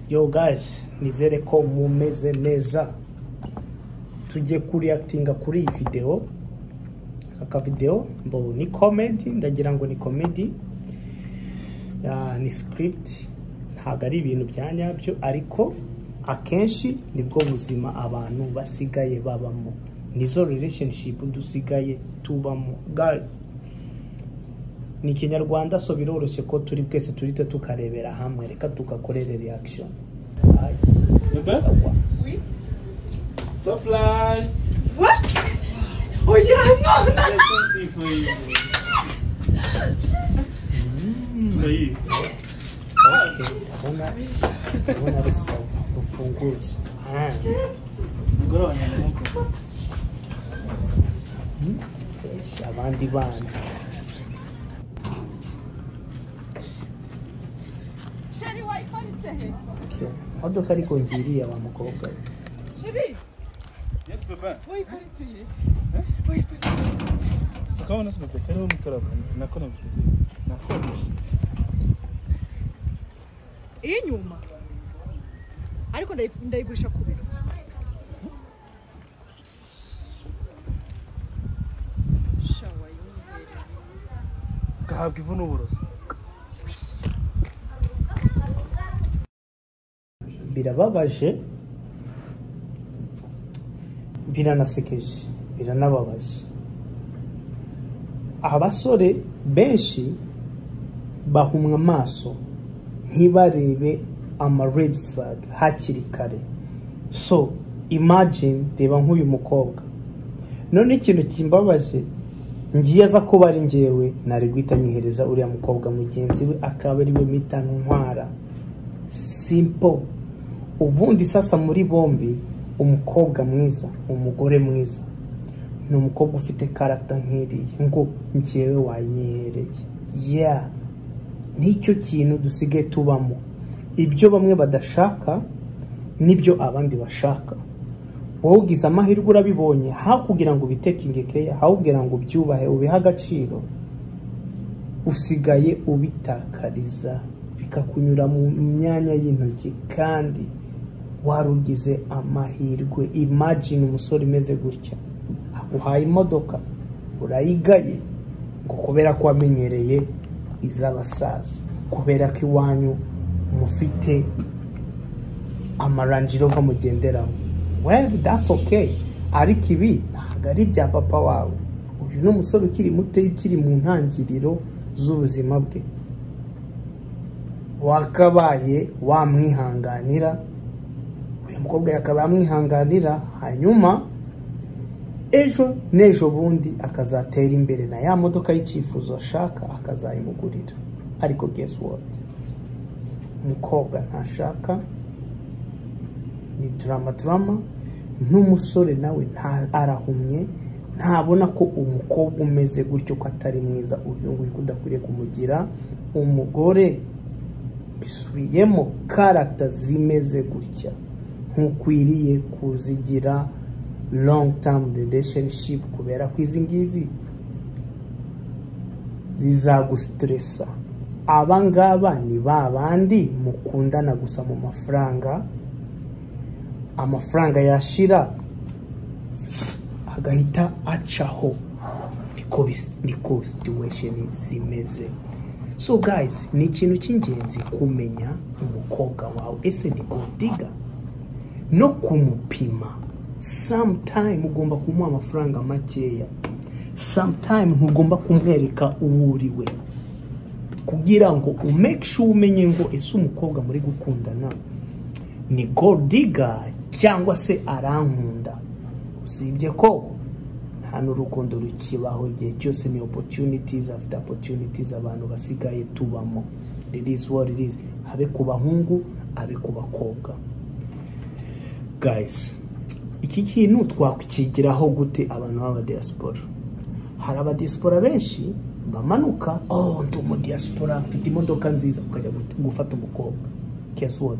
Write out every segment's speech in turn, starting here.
yo guys nizere ko mumeze neza tujye kuri actinga kuri iyi video aka video mbo ni comedy ndagira ngo ni comedy ya, ni script ntabwo ari ibintu bya nyabyo ariko akenshi nibwo buzima abantu basigaye babamo nizo relationship dusigaye tubamo guys ni ikinyarwanda so biroroshye ko turi bwese turite tukarebera hamwe reka tugakorere reaction Aye. Bebe? Oui. Surprise! What? Oh yeah, no, There's something for you. It's for you. Okay, ndabona ndabona ari sawa rufunguzo Ah, Ngoro wanyamuko. fresh, abandi bana Chérie, wayiparitse he? Okay. imodoka ariko ngiriya wa mukobwa we. Chérie, Yes, Bebe. wayiparitse he? Si ukabona si Bebe, tariho umuturabana. Nako nabitegeye. Nako. Iy'inyuma. Ariko ndayi- ndayigurisha ku biro. Sha, wayinyihera. Gahabwa ivu n'uburoso. birababaje biranasekeje biranababaje abasore benshi bahumwa amaso ntibarebe ama red flag hakiri kare so imagine reba nk'uyu mukobwa none ikintu kimbabaje ngiye aza kuba ari njyewe nari guhita nyihereza uriya mukobwa mugenzi we akaba ari we mita ntwara simple ubundi sasa muri bombi umukobwa mwiza umugore mwiza ni umukobwa ufite karagita nk'iriya ngo njyewe wayinyihereye yeah nicyo kintu dusigaye tubamo ibyo bamwe badashaka nibyo abandi bashaka wowe ugize amahirwe urabibonye haho kugira ngo ubitekinge keya haho kugira ngo ubyubahe ubihe agaciro usigaye ubitakariza bikakunyura mu myanya y'intoki kandi warugize amahirwe imagine umusore umeze gutya uhaye imodoka urayigaye ngo kubera ko wamenyereye iz'abasaza kubera ko iwanyu mufite amaranjirova mugenderamo well that's okay ariko ibi ntabwo ari ibya papa wawe uyu ni umusore ukiri muto ukiri mu ntangiriro z'ubuzima bwe wakabaye wamwihanganira uyu mukobwa yakaba yamwihanganira hanyuma ejo n'ejo bundi akazatera imbere na ya modoka y'icyifuzo ashaka akazayimugurira ariko guess what umukobwa ntashaka ni drama drama n'umusore nawe nta arahumye ntabona ko umukobwa umeze gutyo ko atari mwiza uyu nguyu ko udakwiriye kumugira umugore bisubiyemo karagita zimeze gutya ntukwiriye kuzigira long term relationship kubera ko izi ngizi zizagusitiresa aba ngaba ni ba bandi mukundana gusa mu mafaranga amafaranga yashira agahita acaho niko bis- niko situation zimeze so guys ni ikintu cy'ingenzi kumenya umukobwa wawe ese ni godiga no kumupima sometime ugomba kumuha amafaranga makeya sometime ntugomba kumwereka uwo uri we kugira ngo umake sure umenye ngo ese umukobwa muri gukundana ni godiga cyangwa se arankunda usibye ko hano urukundo rukibaho igihe cyose ni opportunities afite opportunities abantu basigaye tubamo release what it is abe ku bahungu abe ku bakobwa guys iki kintu twakigiraho gute abantu b'abadiaspora hari abadiaspora benshi bamanuka oh ndi umudiyasipora mfite imodoka nziza ukajya gut- gufata umukobwa guess what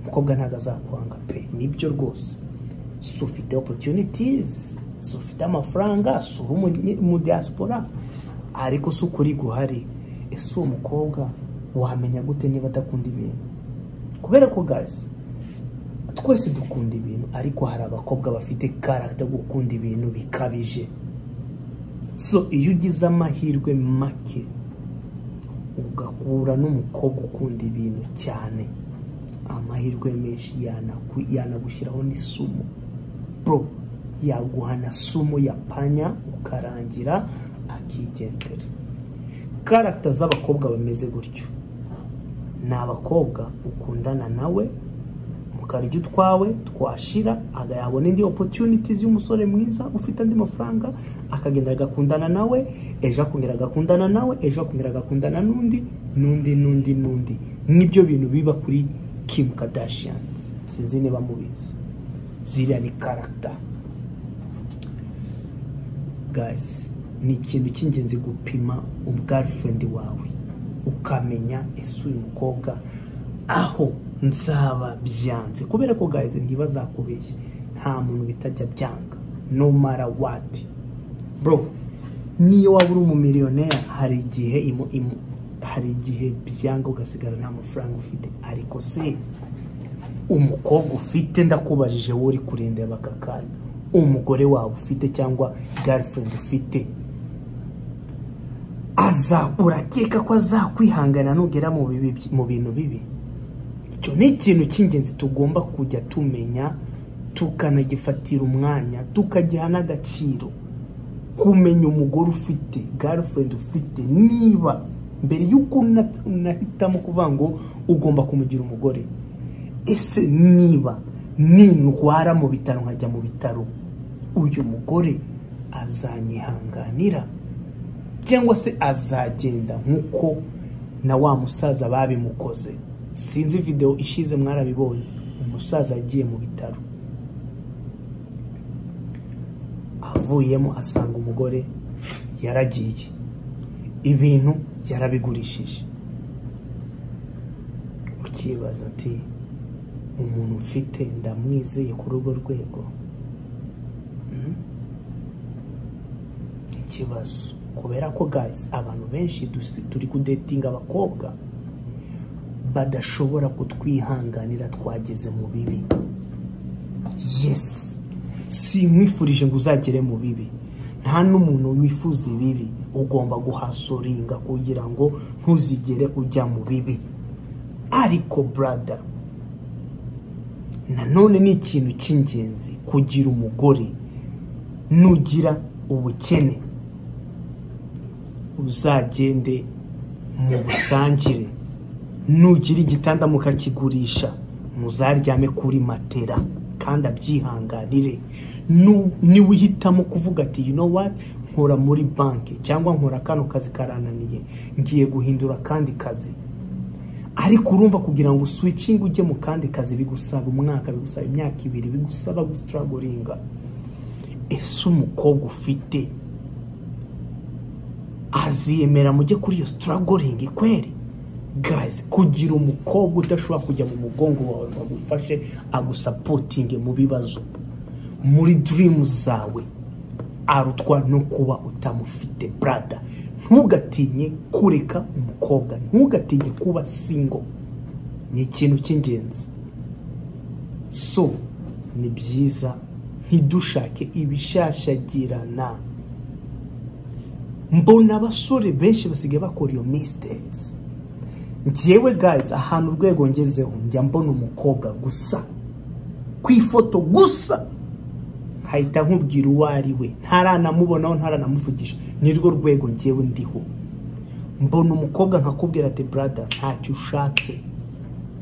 umukobwa ntabwo azakwanga pe nibyo rwose si ufite opportunities si ufite amafaranga si uri umunye- umudiyasipora ariko si ukuri guhari ese uwo mukobwa wamenya gute niba adakunda ibintu kubera ko guys twese dukunda ibintu ariko hari abakobwa bafite karagita gukunda ibintu bikabije so iyo ugize amahirwe make ugahura n'umukobwa ukunda ibintu cyane amahirwe menshi yanaku- yanagushyiraho n'isumo bro yaguhana sumo ya panya ukarangira akigendera karagita z'abakobwa bameze gutyo ni abakobwa ukundana nawe mukarya utwawe twashira agayabona indi opportunities y'umusore mwiza ufite andi mafaranga akagenda agakundana nawe ejo akongera agakundana nawe ejo akongera agakundana n'undi n'undi n'undi n'undi nibyo bintu biba kuri Kim Kardashian sinzi niba mubizi ziriya ni character guys ni ikintu cy'ingenzi gupima ubwarifurendi wawe ukamenya ese uyu mukobwa aho nzaba byanze kubera ko guys ntibazakubeshye nta muntu bitajya byanga no mara wati bro niyo waba uri umumiliyoneri hari igihe imu, imu, hari igihe byanga ugasigara nta mafaranga ufite ariko se umukobwa ufite ndakubajije wowe uri kurindeba aka kanya umugore wawe ufite cyangwa girlfriend ufite aza urakeka ko azakwihangana nugera mu bibi byi- mu bintu bibi icyo ni ikintu cy'ingenzi tugomba kujya tumenya tukanagifatira umwanya tukagiha n'agaciro kumenya umugore ufite girlfriend ufite niba mbere y'uko una- unahitamo kuvuga ngo ugomba kumugira umugore ese niba nindwara mu bitaro nkajya mu bitaro uyu mugore azanyihanganira cyangwa se azagenda nk'uko na wa musaza babimukoze sinzi videwo ishize mwarabibonye umusaza yagiye mu bitaro avuyemo asanga umugore yaragiye ibintu yarabigurishije ukibaza ati umuntu mfite ndamwizeye kuri urwo rwego Mm? ikibazo kubera ko guys abantu benshi dusi- turi kudetinga abakobwa badashobora kutwihanganira twageze mu bibi yes sinkwifurije ngo uzagere mu bibi nta n'umuntu wifuza ibibi ugomba guhasoringa kugira ngo ntuzigere ujya mu bibi ariko brada nanone ni ikintu cy'ingenzi kugira umugore nugira ubukene uzagende mu busangire nugira igitanda mukakigurisha muzaryame kuri matera kandi abyihanganire Nu- niwihitamo kuvuga ati you know what nkora muri banki cyangwa nkora kano kazi karananiye ngiye guhindura akandi kazi ariko urumva kugira ngo switching ujye mu kandi kazi bigusaba umwaka bigusaba imyaka ibiri bigusaba gustragoringa ese umukobwa ufite aziyemera mujye kuri iyo stragoringi kweri gazi kugira umukobwa udashobora kujya mu mugongo wawe ngo agufashe agusapotinge mu bibazo muri dirimu zawe arutwa no kuba utamufite brada ntugatinye kureka umukobwa ntugatinye kuba singo ni ikintu cy'ingenzi so ni byiza ntidushake ibishashagirana mbona abasore benshi basigaye bakora iyo misitepsi njyewe guys ahantu urwego ngezeho njya mbona umukobwa gusa ku ifoto gusa nkahita nkubwira uwo ari we ntaranamubonaho ntaranamuvugisha nirwo rwego ngewe ndiho mbona umukobwa nkakubwira ati brada ntacyo ushatse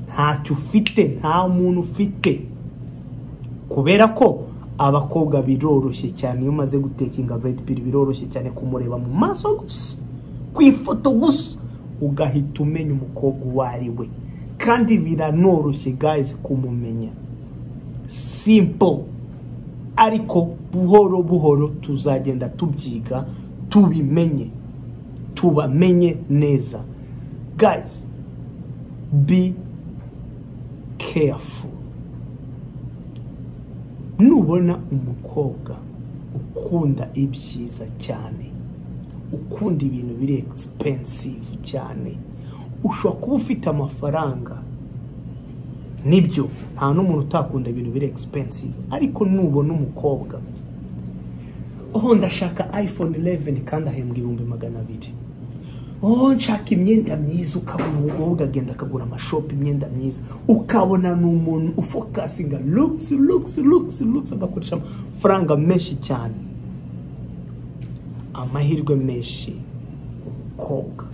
ntacyo ufite nta muntu ufite kubera ko abakobwa biroroshye cyane iyo umaze gutekinga red pill biroroshye cyane kumureba mu maso gusa ku ifoto gusa ugahita umenya umukobwa uwo ari we kandi biranoroshye guys kumumenya simple ariko buhoro buhoro tuzagenda tubyiga tubimenye tubamenye neza guys be careful nubona umukobwa ukunda ibyiza cyane ukunda ibintu biri expensive cyane ushobora kuba ufite amafaranga nibyo nta n'umuntu utakunda ibintu biri expensive ariko nubona umukobwa oh ndashaka iphone 11 kandi ahembwa ibihumbi magana abiri oh nshaka imyenda myiza ukabona umukobwa agenda akagura amashopu imyenda myiza ukabona ni umuntu ufokasinga looks looks looks looks agakoresha amafaranga menshi cyane amahirwe menshi umukobwa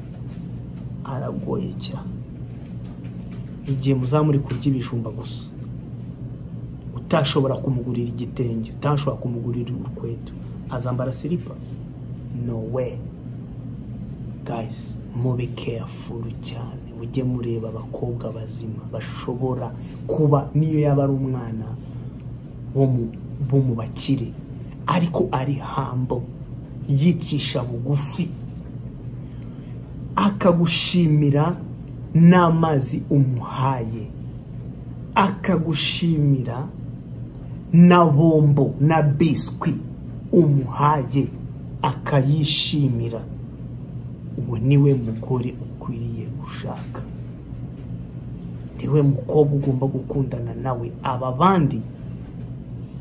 aragoye cyane igihe muzaba muri kurya ibijumba gusa utashobora kumugurira igitenge utashobora kumugurira urukweto azambara siripa no we guys mube careful cyane mujye mureba abakobwa bazima bashobora kuba niyo yaba ari umwana wo mu bo mu bakire ariko ari hambo yicisha bugufi akagushimira n'amazi umuhaye akagushimira na bombo na biswi umuhaye akayishimira uwo niwe mugore ukwiriye gushaka niwe mukobwa ugomba gukundana nawe aba bandi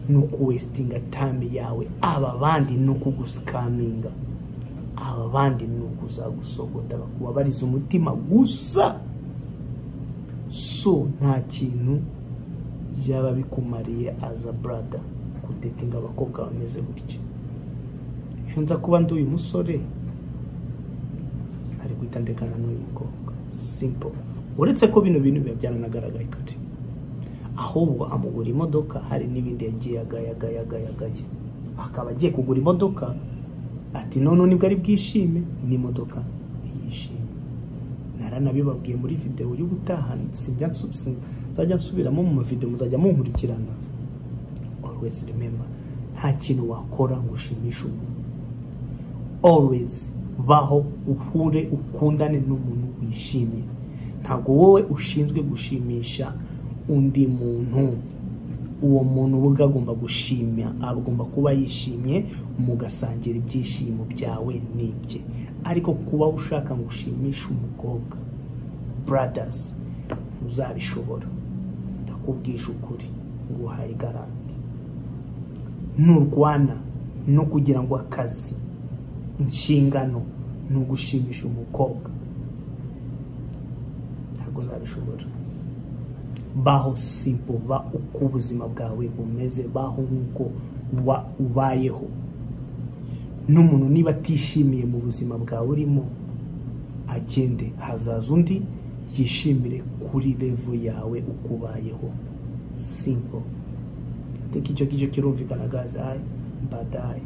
ni ukuwesitinga tame yawe aba bandi ni ukugusikaminga aba bandi ni ukuzagusogota bakubabariza umutima gusa so nta kintu byaba bikumariye aza burada kudetinga abakobwa bameze gutya iyo nza kuba ndi uyu musore ari guhita ndekana n'uyu mukobwa simple uretse ko bino bintu biba byaranagaraye kare ahubwo amugura imodoka hari n'ibindi yagiye agayagaya agayagaya akaba agiye kugura imodoka ati none nibwo ari bwishime n'imodoka yishime naranabibabwiye muri videwo uri gutaha sinjya nsu- sin- nzajya nsubiramo mu mavidewo muzajya munkurikirana always remember nta kintu wakora ngo ushimishe umuntu always baho uhure ukundane n'umuntu wishimye ntabwo wowe ushinzwe gushimisha undi muntu uwo muntu ubwe agomba gushimya agomba kuba yishimye mugasangira ibyishimo byawe n'ibye ariko kuba ushaka ngo ushimishe umukobwa buradazi ntuzabishobora ndakubwisha ukuri nguhaye garanti nturwana no kugira ngo akazi inshingano ni ugushimisha umukobwa ntabwo uzabishobora baho simple ba uko ubuzima bwawe bumeze baho nk'uko wa- ubayeho n'umuntu niba atishimiye mu buzima bwawe urimo agende hazaza undi yishimire kuri revo yawe uko ubayeho simple teka icyo ngicyo kirumvikana gaze ayi mbadaye